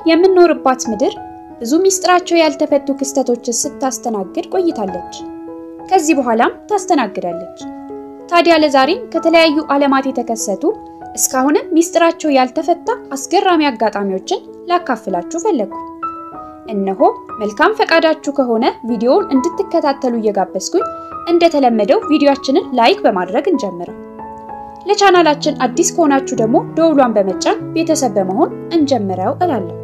የምንኖርባት ምድር ብዙ ሚስጥራቸው ያልተፈቱ ክስተቶችን ስታስተናግድ ቆይታለች። ከዚህ በኋላም ታስተናግዳለች። ታዲያ ለዛሬም ከተለያዩ ዓለማት የተከሰቱ እስካሁንም ሚስጥራቸው ያልተፈታ አስገራሚ አጋጣሚዎችን ላካፍላችሁ ፈለግኩኝ። እነሆ መልካም ፈቃዳችሁ ከሆነ ቪዲዮውን እንድትከታተሉ እየጋበዝኩኝ እንደተለመደው ቪዲዮአችንን ላይክ በማድረግ እንጀምረው። ለቻናላችን አዲስ ከሆናችሁ ደግሞ ደውሏን በመጫን ቤተሰብ በመሆን እንጀምረው እላለሁ።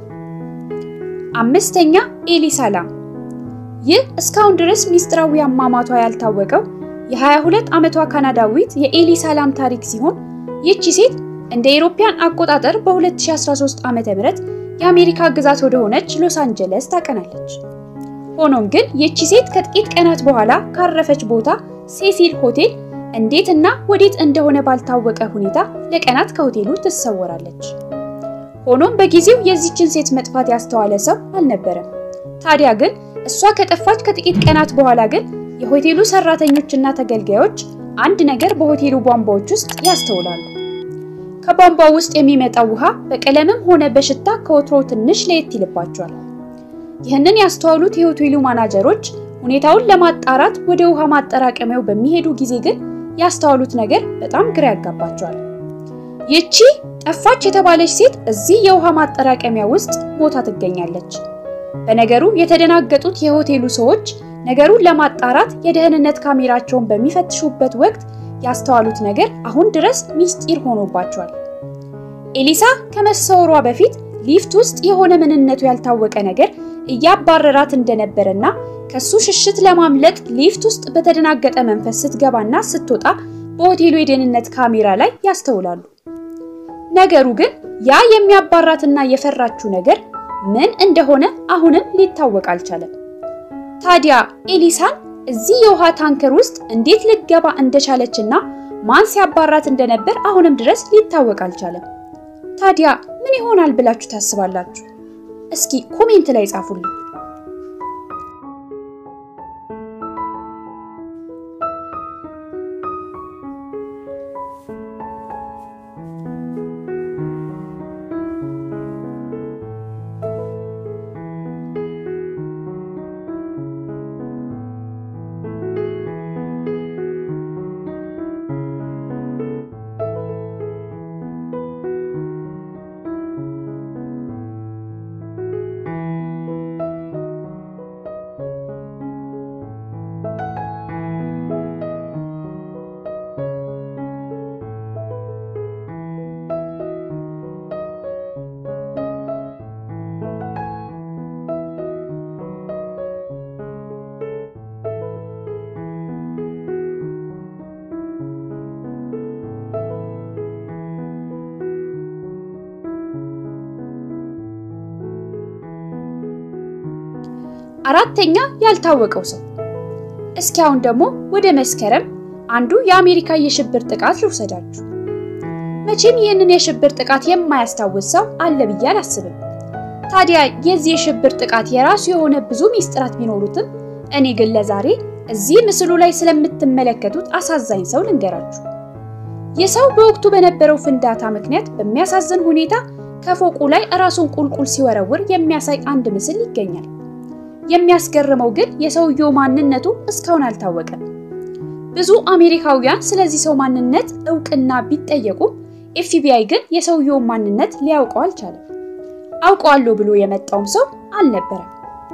አምስተኛ ኤሊሳላም። ይህ እስካሁን ድረስ ሚስጥራዊ አሟሟቷ ያልታወቀው የ22 ዓመቷ ካናዳዊት የኤሊሳላም ታሪክ ሲሆን ይህቺ ሴት እንደ አውሮፓውያን አቆጣጠር በ2013 ዓ.ም የአሜሪካ ግዛት ወደ ሆነች ሎስ አንጀለስ ታቀናለች። ሆኖም ግን ይህቺ ሴት ከጥቂት ቀናት በኋላ ካረፈች ቦታ ሴሲል ሆቴል እንዴትና ወዴት እንደሆነ ባልታወቀ ሁኔታ ለቀናት ከሆቴሉ ትሰወራለች። ሆኖም በጊዜው የዚችን ሴት መጥፋት ያስተዋለ ሰው አልነበረም። ታዲያ ግን እሷ ከጠፋች ከጥቂት ቀናት በኋላ ግን የሆቴሉ ሰራተኞችና ተገልጋዮች አንድ ነገር በሆቴሉ ቧንቧዎች ውስጥ ያስተውላሉ። ከቧንቧው ውስጥ የሚመጣው ውሃ በቀለምም ሆነ በሽታ ከወትሮው ትንሽ ለየት ይልባቸዋል። ይህንን ያስተዋሉት የሆቴሉ ማናጀሮች ሁኔታውን ለማጣራት ወደ ውሃ ማጠራቀሚያው በሚሄዱ ጊዜ ግን ያስተዋሉት ነገር በጣም ግራ ያጋባቸዋል። ይቺ ጠፋች የተባለች ሴት እዚህ የውሃ ማጠራቀሚያ ውስጥ ሞታ ትገኛለች። በነገሩ የተደናገጡት የሆቴሉ ሰዎች ነገሩን ለማጣራት የደህንነት ካሜራቸውን በሚፈትሹበት ወቅት ያስተዋሉት ነገር አሁን ድረስ ሚስጢር ሆኖባቸዋል። ኤሊሳ ከመሰወሯ በፊት ሊፍት ውስጥ የሆነ ምንነቱ ያልታወቀ ነገር እያባረራት እንደነበረና ከሱ ሽሽት ለማምለጥ ሊፍት ውስጥ በተደናገጠ መንፈስ ስትገባና ስትወጣ በሆቴሉ የደህንነት ካሜራ ላይ ያስተውላሉ። ነገሩ ግን ያ የሚያባራትና የፈራችው ነገር ምን እንደሆነ አሁንም ሊታወቅ አልቻለም። ታዲያ ኤሊሳን እዚህ የውሃ ታንከር ውስጥ እንዴት ልትገባ እንደቻለችና ማን ሲያባራት እንደነበር አሁንም ድረስ ሊታወቅ አልቻለም። ታዲያ ምን ይሆናል ብላችሁ ታስባላችሁ? እስኪ ኮሜንት ላይ ጻፉልኝ። አራተኛ ያልታወቀው ሰው። እስኪ አሁን ደግሞ ወደ መስከረም አንዱ የአሜሪካ የሽብር ጥቃት ልውሰዳችሁ። መቼም ይህንን የሽብር ጥቃት የማያስታውስ ሰው አለ ብዬ አላስብም። ታዲያ የዚህ የሽብር ጥቃት የራሱ የሆነ ብዙ ሚስጥራት ቢኖሩትም እኔ ግን ለዛሬ እዚህ ምስሉ ላይ ስለምትመለከቱት አሳዛኝ ሰው ልንገራችሁ። ይህ ሰው በወቅቱ በነበረው ፍንዳታ ምክንያት በሚያሳዝን ሁኔታ ከፎቁ ላይ ራሱን ቁልቁል ሲወረውር የሚያሳይ አንድ ምስል ይገኛል። የሚያስገርመው ግን የሰውየው ማንነቱ እስካሁን አልታወቀም። ብዙ አሜሪካውያን ስለዚህ ሰው ማንነት እውቅና ቢጠየቁም ኤፍቢአይ ግን የሰውየውን ማንነት ሊያውቀው አልቻለም። አውቀዋለሁ ብሎ የመጣውም ሰው አልነበረም።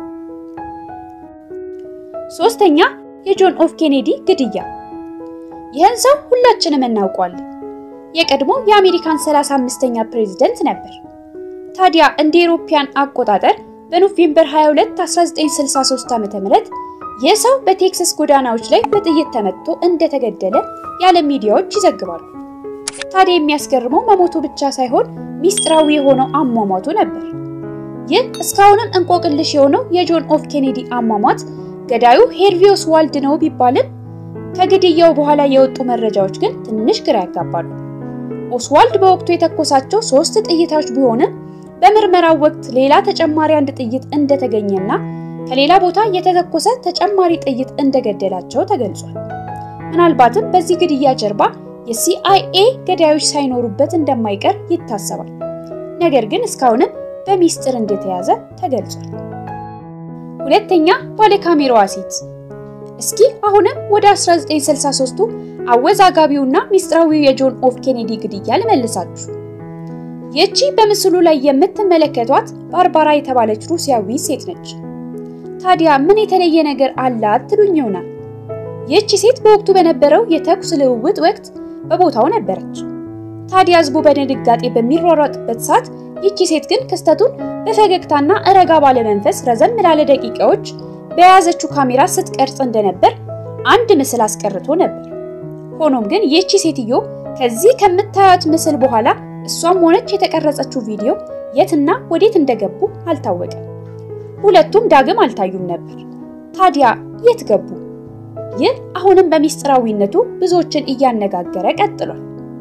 ሶስተኛ የጆን ኤፍ ኬኔዲ ግድያ። ይህን ሰው ሁላችንም እናውቀዋለን። የቀድሞ የአሜሪካን 35ኛ ፕሬዝደንት ነበር። ታዲያ እንደ አውሮፓውያን አቆጣጠር በኖቬምበር 22 1963 ዓ.ም ይህ ሰው በቴክሳስ ጎዳናዎች ላይ በጥይት ተመትቶ እንደተገደለ የዓለም ሚዲያዎች ይዘግባሉ። ታዲያ የሚያስገርመው መሞቱ ብቻ ሳይሆን ሚስጥራዊ የሆነው አሟሟቱ ነበር። ይህ እስካሁንም እንቆቅልሽ የሆነው የጆን ኤፍ ኬኔዲ አሟሟት ገዳዩ ሄርቪ ኦስዋልድ ነው ቢባልም ከግድያው በኋላ የወጡ መረጃዎች ግን ትንሽ ግራ ያጋባሉ። ኦስዋልድ በወቅቱ የተኮሳቸው ሶስት ጥይቶች ቢሆንም በምርመራው ወቅት ሌላ ተጨማሪ አንድ ጥይት እንደተገኘና ከሌላ ቦታ የተተኮሰ ተጨማሪ ጥይት እንደገደላቸው ተገልጿል። ምናልባትም በዚህ ግድያ ጀርባ የሲአይኤ ገዳዮች ሳይኖሩበት እንደማይቀር ይታሰባል። ነገር ግን እስካሁንም በሚስጥር እንደተያዘ ተገልጿል። ሁለተኛ ባለካሜራዋ ሴት። እስኪ አሁንም ወደ 1963ቱ አወዛጋቢውና ሚስጥራዊው የጆን ኤፍ ኬኔዲ ግድያ ልመልሳችሁ። ይህቺ በምስሉ ላይ የምትመለከቷት ባርባራ የተባለች ሩሲያዊ ሴት ነች። ታዲያ ምን የተለየ ነገር አላት ትሉኝ ይሆናል። ይህቺ ሴት በወቅቱ በነበረው የተኩስ ልውውጥ ወቅት በቦታው ነበረች። ታዲያ ህዝቡ በድንጋጤ በሚሯሯጥበት ሰዓት ይቺ ሴት ግን ክስተቱን በፈገግታና ረጋ ባለ መንፈስ ረዘም ላለ ደቂቃዎች በያዘችው ካሜራ ስትቀርጽ እንደነበር አንድ ምስል አስቀርቶ ነበር። ሆኖም ግን ይህቺ ሴትዮ ከዚህ ከምታዩት ምስል በኋላ እሷም ሆነች የተቀረጸችው ቪዲዮ የትና ወዴት እንደገቡ አልታወቀም። ሁለቱም ዳግም አልታዩም ነበር። ታዲያ የት ገቡ? ይህ አሁንም በሚስጥራዊነቱ ብዙዎችን እያነጋገረ ቀጥሏል።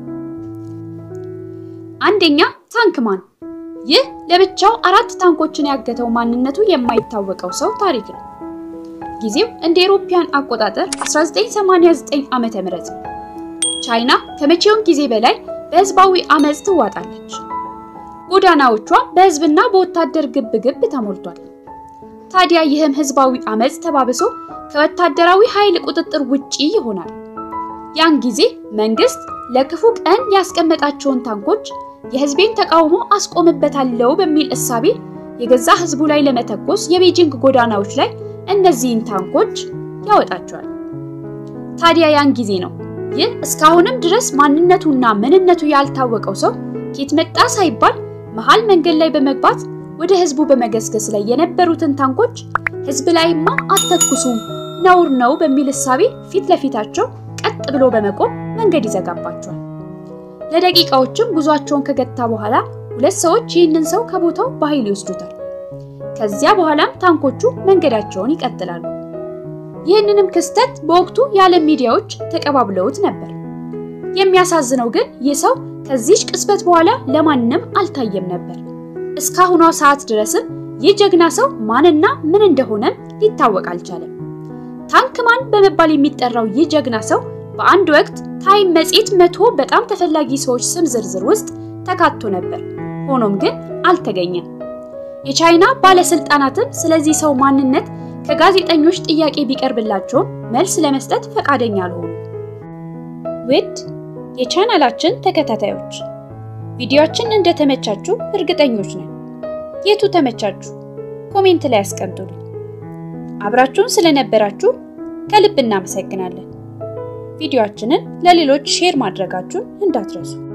አንደኛ ታንክማን። ይህ ለብቻው አራት ታንኮችን ያገተው ማንነቱ የማይታወቀው ሰው ታሪክ ነው። ጊዜው እንደ አውሮፓውያን አቆጣጠር 1989 ዓመተ ምህረት ነው። ቻይና ከመቼውም ጊዜ በላይ በህዝባዊ አመጽ ትዋጣለች። ጎዳናዎቿ በህዝብና በወታደር ግብግብ ተሞልቷል። ታዲያ ይህም ህዝባዊ አመጽ ተባብሶ ከወታደራዊ ኃይል ቁጥጥር ውጪ ይሆናል። ያን ጊዜ መንግስት ለክፉ ቀን ያስቀመጣቸውን ታንኮች የህዝቤን ተቃውሞ አስቆምበታለሁ በሚል እሳቤ የገዛ ህዝቡ ላይ ለመተኮስ የቤጂንግ ጎዳናዎች ላይ እነዚህን ታንኮች ያወጣቸዋል። ታዲያ ያን ጊዜ ነው ይህ እስካሁንም ድረስ ማንነቱና ምንነቱ ያልታወቀው ሰው ኬት መጣ ሳይባል መሃል መንገድ ላይ በመግባት ወደ ህዝቡ በመገስገስ ላይ የነበሩትን ታንኮች ህዝብ ላይማ አተኩሱም ነውር ነው በሚል እሳቤ ፊት ለፊታቸው ቀጥ ብሎ በመቆም መንገድ ይዘጋባቸዋል። ለደቂቃዎችም ጉዟቸውን ከገታ በኋላ ሁለት ሰዎች ይህንን ሰው ከቦታው በኃይል ይወስዱታል። ከዚያ በኋላም ታንኮቹ መንገዳቸውን ይቀጥላሉ። ይህንንም ክስተት በወቅቱ የዓለም ሚዲያዎች ተቀባብለውት ነበር። የሚያሳዝነው ግን ይህ ሰው ከዚች ቅጽበት በኋላ ለማንም አልታየም ነበር። እስካሁኗ ሰዓት ድረስም ይህ ጀግና ሰው ማንና ምን እንደሆነም ሊታወቅ አልቻለም። ታንክማን በመባል የሚጠራው ይህ ጀግና ሰው በአንድ ወቅት ታይም መጽሔት መቶ በጣም ተፈላጊ ሰዎች ስም ዝርዝር ውስጥ ተካቶ ነበር። ሆኖም ግን አልተገኘም። የቻይና ባለስልጣናትም ስለዚህ ሰው ማንነት ከጋዜጠኞች ጥያቄ ቢቀርብላቸውም መልስ ለመስጠት ፈቃደኛ አልሆኑ። ውድ የቻናላችን ተከታታዮች ቪዲዮአችን እንደተመቻችሁ እርግጠኞች ነን። የቱ ተመቻችሁ? ኮሜንት ላይ አስቀምጡልን። አብራችሁን ስለነበራችሁ ከልብ እናመሰግናለን። ቪዲዮአችንን ለሌሎች ሼር ማድረጋችሁን እንዳትረሱ።